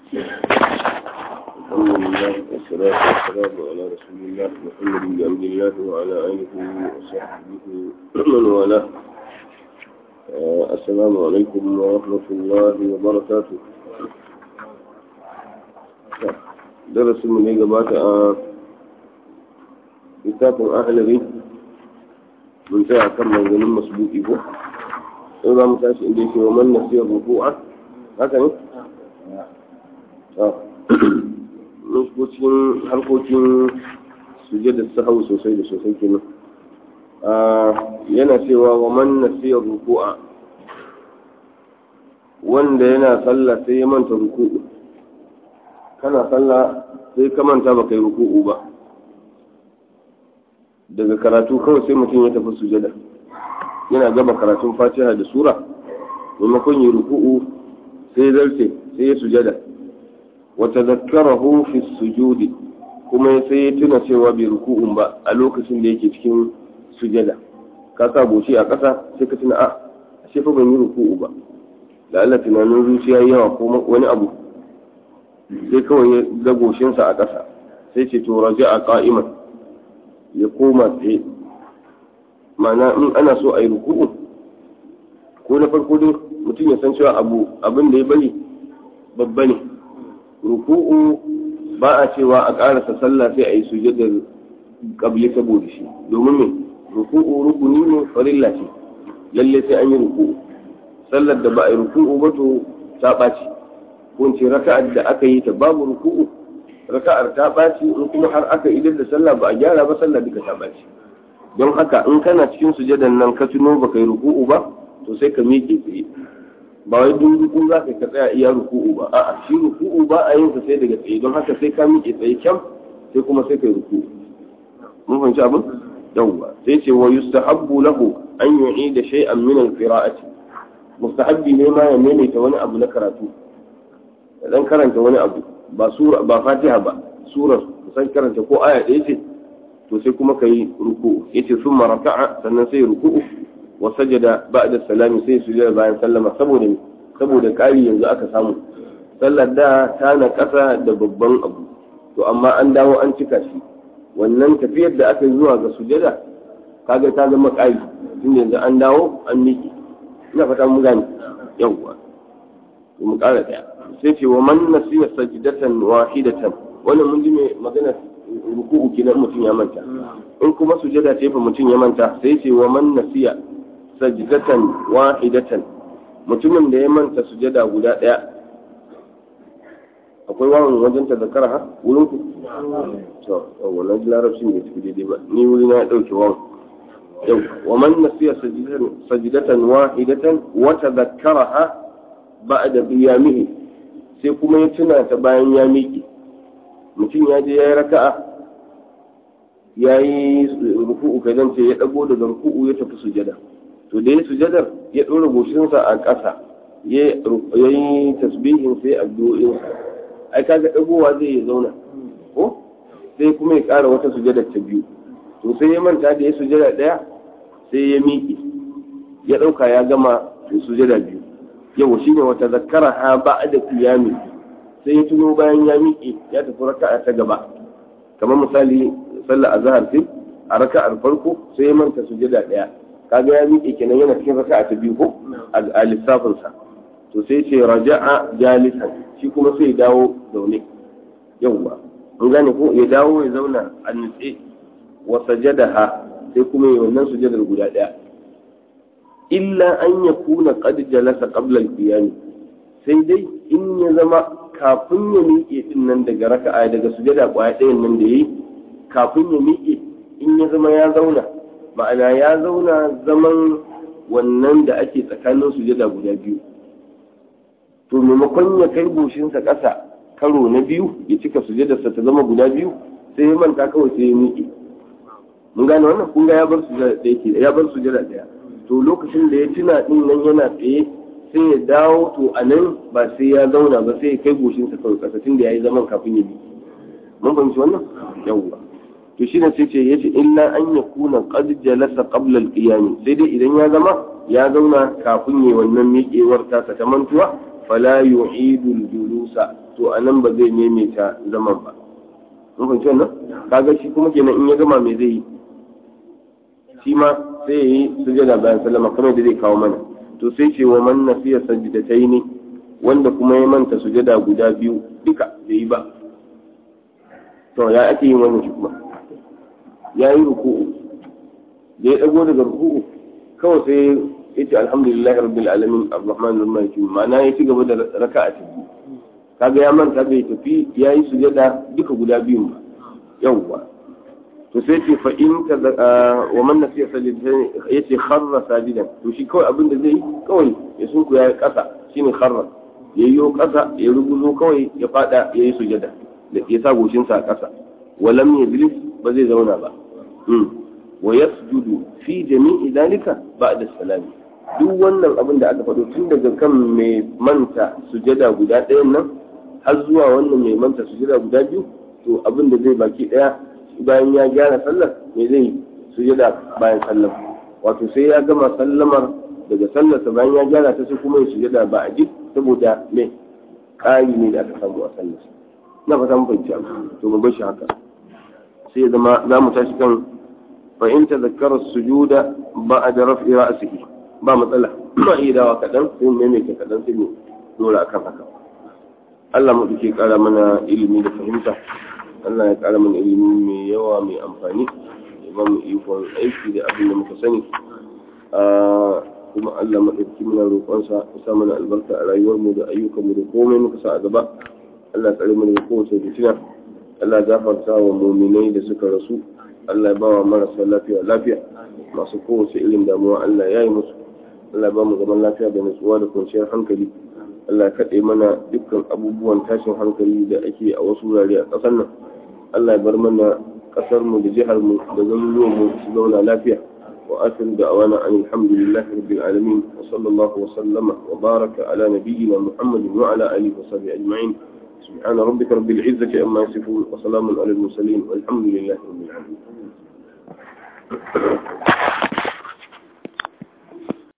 الحمد لله والصلاة والسلام على رسول الله محمد بن عبد الله وعلى آله وصحبه ومن والاه السلام عليكم ورحمة الله وبركاته درس من هيك بات كتاب أهلي من ساعة كم من ذنب مسبوق إبوه إذا متاش إنديك ومن نسي الركوع هكذا lokacin harkokin sujada sahau sosai da sosai kenan yana cewa wa man nasiya ruku'a wanda yana sallah sai ya manta ruku'u kana sallah sai ka manta ba kai ruku'u ba daga karatu kawai sai mutum ya tafi sujada yana gama karatun fatiha da sura maimakon yi ruku'u sai zarce sai ya sujada وتذكره في السجود kuma sai ya tuna cewa bai ruku'un ba a lokacin da yake cikin sujada ka sa goshi a ƙasa sai ka tuna a ashe fa ban yi ruku'u ba da Allah tunanin zuciya yawa ko wani abu sai kawai ya ga goshinsa a ƙasa sai ce to raja a qa'iman ya koma tsaye ma'ana in ana so a yi ruku'u ko na farko dai mutum ya san cewa abu abin da ya bari babba ne ruku'u ba a cewa a ƙarasa sallah sai a yi sujadar ƙabli saboda shi domin me ruku'u rukuni ne farilla ce lalle sai an yi ruku'u sallar da ba a yi ruku'u ba to ta ɓaci ko in ce raka'ar da aka yi ta babu ruku'u raka'ar ta ɓaci in kuma har aka idar da sallah ba a gyara ba sallah duka ta ɓaci don haka in kana cikin sujadan nan ka tuno ba kai ruku'u ba to sai ka miƙe tsaye ba wai duk ruku za ka tsaya iya ruku'u ba a'a shi ruku'u ba a yin sa sai daga tsaye don haka sai ka miƙe tsaye kyam sai kuma sai kai ruku'u mun fahimci abin yawwa sai ce wa yustahabbu lahu an yu'ida shay'an min al-qira'ati mustahabbi ne ma ya maimaita wani abu na karatu dan karanta wani abu ba sura ba fatiha ba surar kusan karanta ko aya ɗaya ce to sai kuma kai ruku'u yace summa raka'a sannan sai ruku'u wa sajada ba'da salami sai sujada bayan sallama saboda saboda kari yanzu aka samu sallar da ta na kasa da babban abu to amma an dawo an cika shi wannan tafiyar da aka yi zuwa ga sujada kaga ta zama kari tun yanzu an dawo an miki ina fata mun gane yawwa to mu kara daya sai ce wa man nasiya sajdatan wahidatan wannan mun ji mai magana ruku'u kenan mutum ya manta in kuma sujada ce fa mutum ya manta sai ce wa man nasiya sajdatan wahidatan mutumin da ya manta sujada guda daya akwai wawan wajen ta zakara ha wurin ku to wannan larabcin bai tafi daidai ba ni wuri na dauke wawan yau wa man nasiya sajdatan wahidatan wa tadhakkaraha ba'da qiyamihi sai kuma ya tuna ta bayan ya miƙe mutum ya je ya yi raka'a ya yi ruku'u kai zan ce ya dago daga ruku'u ya tafi sujada to da ya sujadar ya ɗora goshinsa a ƙasa ya yi tasbihin sai addu'o'insa ai kaga ɗagowa zai ya zauna ko sai kuma ya ƙara wata sujadar ta biyu to sai ya manta da ya sujada ɗaya sai ya miƙe ya ɗauka ya gama sujada biyu yau shine wata zakara ha ba da qiyami sai ya tuno bayan ya miƙe ya tafi raka'a ta gaba kamar misali sallar azhar sai a raka'ar farko sai ya manta sujada ɗaya kaga ya miƙe kenan yana cikin raka'a ta biyu ko a lissafin sa to sai ce raja'a jalisan shi kuma sai ya dawo zaune yawwa an gane ko ya dawo ya zauna a nutse wa sajadaha sai kuma ya wannan sujadar guda ɗaya illa an ya kuna qad jalasa qabla al-qiyam sai dai in ya zama kafin ya miƙe din nan daga raka'a daga sujada kwaya ɗayan nan da yayi kafin ya miƙe in ya zama ya zauna ma'ana ya zauna zaman wannan da ake tsakanin sujada guda biyu to maimakon ya kai goshinsa ƙasa karo na biyu ya cika sujadarsa ta zama guda biyu sai ya manta kawai sai ya miƙe mun gane wannan kun ga ya bar sujada ɗaya ke ya bar sujada ɗaya to lokacin da ya tuna din nan yana tsaye sai ya dawo to a nan ba sai ya zauna ba sai ya kai goshinsa kawai ƙasa tun da ya yi zaman kafin ya miƙe mun fahimci wannan yawwa to shi ne sai ce ya ce illa an ya kuna qad jalasa qabla al-qiyam sai dai idan ya zama ya zauna kafin yi wannan miƙewar ta ta mantuwa fala yu'idu al-julusa to anan ba zai maimaita zaman ba mun fahimci wannan kaga shi kuma kenan in ya gama me zai yi shi ma sai yi sujada bayan sallama kamar da zai kawo mana to sai ce wa man nasiya sajdataini wanda kuma ya manta sujada guda biyu duka da yi ba to ya ake yin wannan shi kuma ya yi ruku'u da ya dago daga ruku'u kawai sai ya ce alhamdulillahi rabbil alamin arrahmanir rahim ma'ana ya ci gaba da raka'a ta biyu kaga ya manta bai tafi ya yi sujada duka guda biyun ba yawwa to sai ce fa in ka wa man nasiya sajidatan yace kharra sajidan to shi kawai abin da zai yi kawai ya sunku ya kasa shine kharra yayyo kasa ya rubuzo kawai ya fada ya yi sujada da ya sa goshin sa a kasa walam yajlis ba zai zauna ba wa yasjudu fi jami'i dalika ba'da salami duk wannan abin da aka faɗo tun daga kan mai manta sujada guda ɗayan nan har zuwa wannan mai manta sujada guda biyu to abin da zai baki ɗaya bayan ya gyara sallar me zai sujada bayan sallar wato sai ya gama sallamar daga sallarsa bayan ya gyara ta sai kuma ya sujada ba a jik saboda me ƙari ne da aka samu a sallar na fata mun fahimci abu to mu bar shi haka sai ya zama za mu tashi kan fa in tazakkara sujuda ba'da raf'i ra'sihi ba matsala ma iya dawa kaɗan sai mu maimaita kaɗan sai mu dora akan haka Allah mu duke ƙara mana ilimi da fahimta Allah ya ƙara mana ilimi mai yawa mai amfani ya ba mu ikon aiki da abin da muka sani kuma Allah maɗauki muna roƙonsa ya sa mana albarka a rayuwarmu da ayyukanmu da komai muka sa a gaba Allah tsare mu daga kowace fitina Allah gafarta wa muminai da suka rasu Allah ya ba wa marasa lafiya lafiya masu kowace irin damuwa Allah ya yi musu Allah ba mu zaman lafiya da nutsuwa da kwanciyar hankali Allah kaɗe mana dukkan abubuwan tashin hankali da ake a wasu wurare a ƙasar nan Allah ya bar mana ƙasar mu da jihar mu da garuruwan mu su zauna lafiya wa asiru da awana an alhamdulillahi rabbil alamin wa sallallahu wa sallama wa baraka ala nabiyyina muhammadin wa ala alihi wa sahbihi ajma'in سبحان ربك رب العزة عما يصفون وسلام على المرسلين والحمد لله رب العالمين